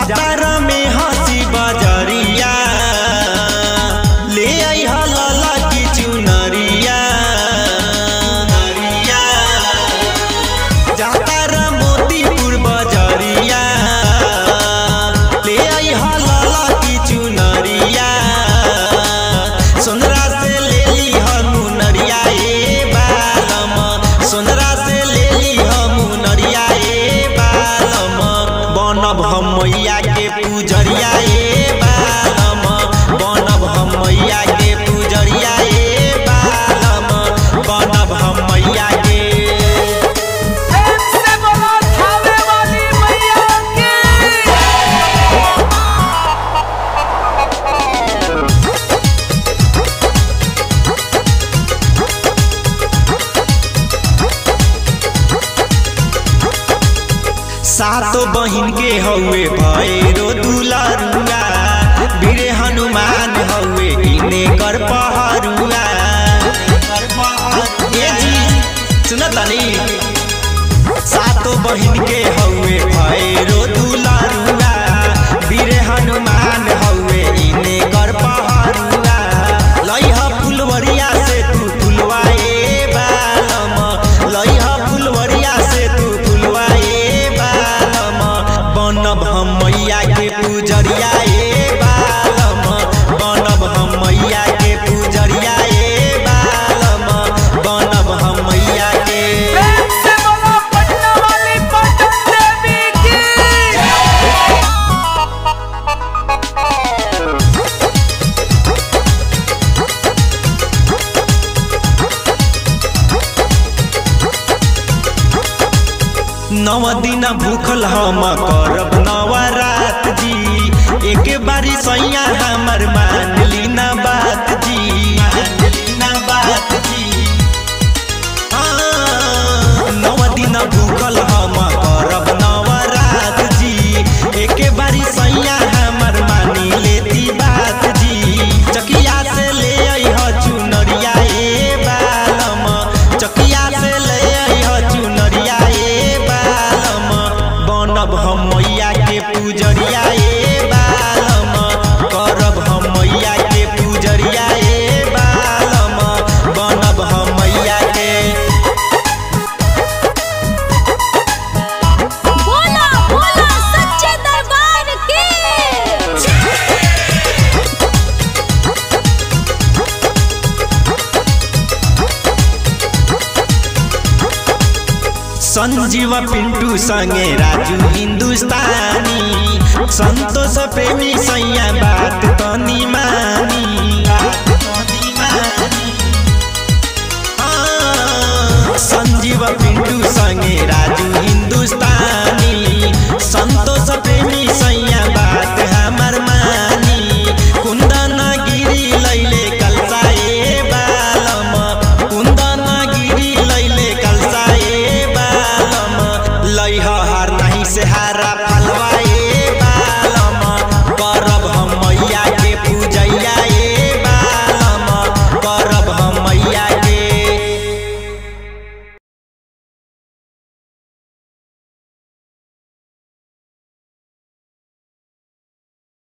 जातर में हंसी बजरिया ले आई हलाला की चुनरिया जातर मोतीपुर बजरिया ले आई हलाला की चुनरिया सोनरा से ले ली हम नरिया ए बालम सोनरा से ले ली हम नरिया ए बालम बनब हम मैया के पूजरिया ए बालम बनब हम मैया के पूजरिया ए बालम बनब हम मैया के प्रेम से बोलो थावे वाली मैया की सातो बहिन के हौवे भैरो दुलरुआ वीरे हनुमान हौवे इने कर पहरुआ ए जी सुन तनी सातो बहिन के हौवे भैरो दुलरुआ वीरे हनुमान हौवे इने कर पहरुआ लइह फुलवरिया से तू फुलवा ए बालम लइह फुलवरिया से तू फुलवा ए बालम बनब हम मैया के पूजरिया ए बालम बनब हम मैया के पूजरिया ए बालम बनब हम मैया के प्रेम से बोलो पटना वाली पटन देवी की नव दिन भूखल हम करब नवरात जी एक बारी सैया हमर मान ली ना बात जी मान ली ना बात जी हाँ, नव दिन भूखल हम करब नवरात जी एक बारी सैया हमर मानी लेती बात जी चकिया से ले अइह चुनरिया ए बालम चकिया से ले अइह चुनरिया ए बालम बनब हम मैया के पूजरिया ए बालम करब हम मैया के पूजरिया ए बालम बनब हम मैया के बोला बोला सच्चे दरबार की संजीव पिंटू संगे राजू हिंदुस्तानी संतोष प्रेमी सैया बात तनी मानी बात